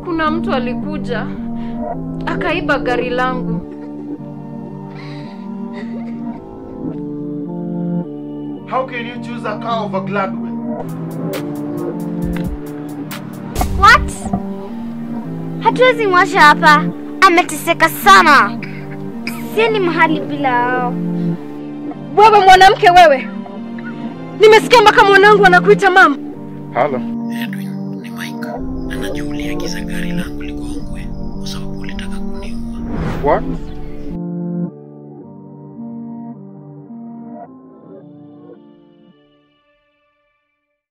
kuna mtu alikuja akaiba gari langu. How can you choose a car over Gladwell? What? Hatuwezi mwasha hapa, ameteseka sana. Sieni mahali bila hao. Wewe mwanamke wewe, nimesikia mpaka mwanangu anakuita mama. Halo. Edwin, ni Mike. Na najua uliagiza gari langu ligongwe kwa sababu ulitaka kuniua. What?